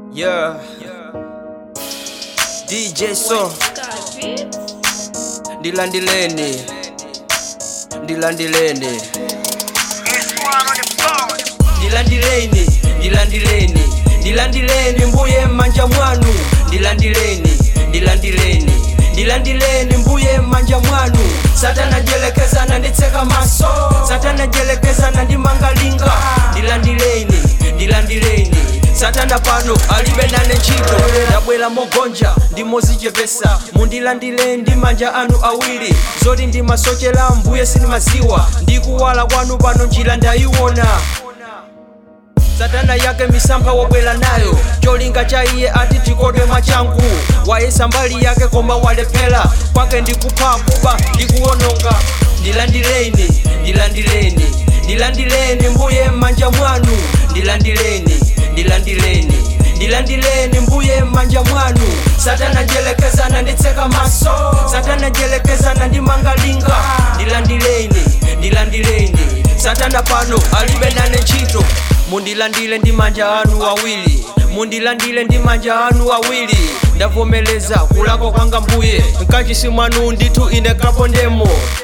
Yeah. DJ So ndilandileni ndilandileni ndilandileni ndilandileni ndilandileni mbuye m'manja mwanu ndilandileni ndilandileni ndilandileni mbuye m'manja mwanu satana jelekezana nditseka maso satana jelekezana ndimangalinga ndilandileni ndilandileni satana pano alibe nane ntchito ndabwera mogonja ndimozichepesa mundilandile ndi manja anu awiri zoti ndimasochera mbuye sindimaziwa ndikuwala kwanu pano njira ndayiona satana yake misampha wabwera nayo cholinga cha iye ati tikodwe mwachangu wayesa mbali yake koma walephera kwake ndikupha kuba ndikuwononga ndilandileni ndilandileni ndilandileni mbuye m'manja mwanu ndilandileni ndilandileni ndilandileni mbuye m'manja mwanu satana jelekezana nditseka maso satana jelekezana ndimangalinga ndilandileni ndilandileni satana pano alibe nane ntchito mundilandile ndi manja anu awiri mundilandile ndi manja anu awiri ndavomeleza kulakwa kwanga mbuye mkachisi mwanu ndithu ine kapondemo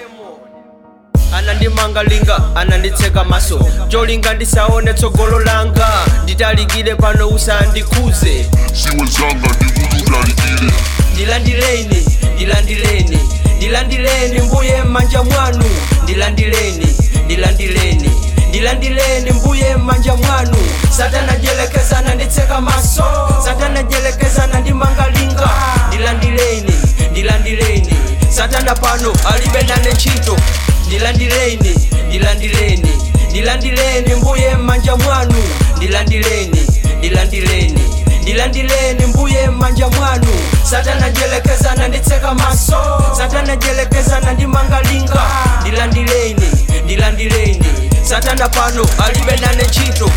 anandimangalinga ananditseka maso cholinga ndisaone tsogolo langa nditalikire pano usandikhuze siwe zanga ndikututalikile ndilandileni ndilandileni ndilandileni mbuye m'manja mwanu ndilandileni ndilandileni ndilandileni mbuye m'manja mwanu satana jelekezana nditseka maso satana jelekezana ndimangalinga ndilandileni ndilandileni satana pano alibe nane ntchito ndilandileni ndilandileni ndilandileni mbuye m'manja mwanu ndilandileni ndilandileni ndilandileni mbuye m'manja mwanu satana jelekezana nditseka maso satana jelekezana ndimangalinga ndilandileni ndilandileni satana pano alibe nane ntchito